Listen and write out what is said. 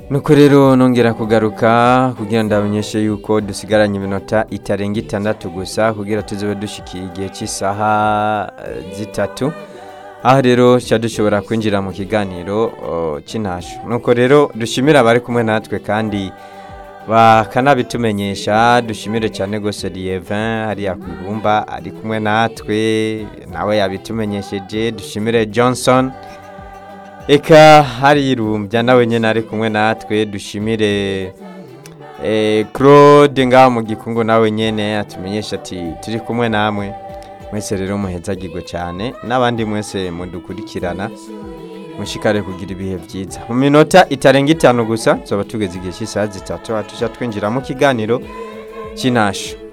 nuko rero nongera kugaruka kugira ndabamenyeshe yuko dusigaranye iminota itarenga itandatu gusa kugira tuzobe dushikiye igihe cy'isaha eh, zitatu aho rero tuba dushobora kwinjira mu kiganiro oh, cy'intasho nuko rero dushimire abari kumwe natwe kandi bakanabitumenyesha dushimire cyane rwose Lievin hariya ku ibumba ari kumwe natwe nawe yabitumenyesheje dushimire Johnson eka hari irumbya nawe nyine ari kumwe natwe dushimire eh, claude ngaho mu gikungu nawe nyine atumenyesha ati turi kumwe namwe mwese rero muhezagirwe cyane n'abandi mwese mudukurikirana mushikare kugira ibihe byiza mu minota itarenga itanu gusa tuba tugeze igihe cy'isaha zitatu tujya twinjira mu kiganiro cy'intasho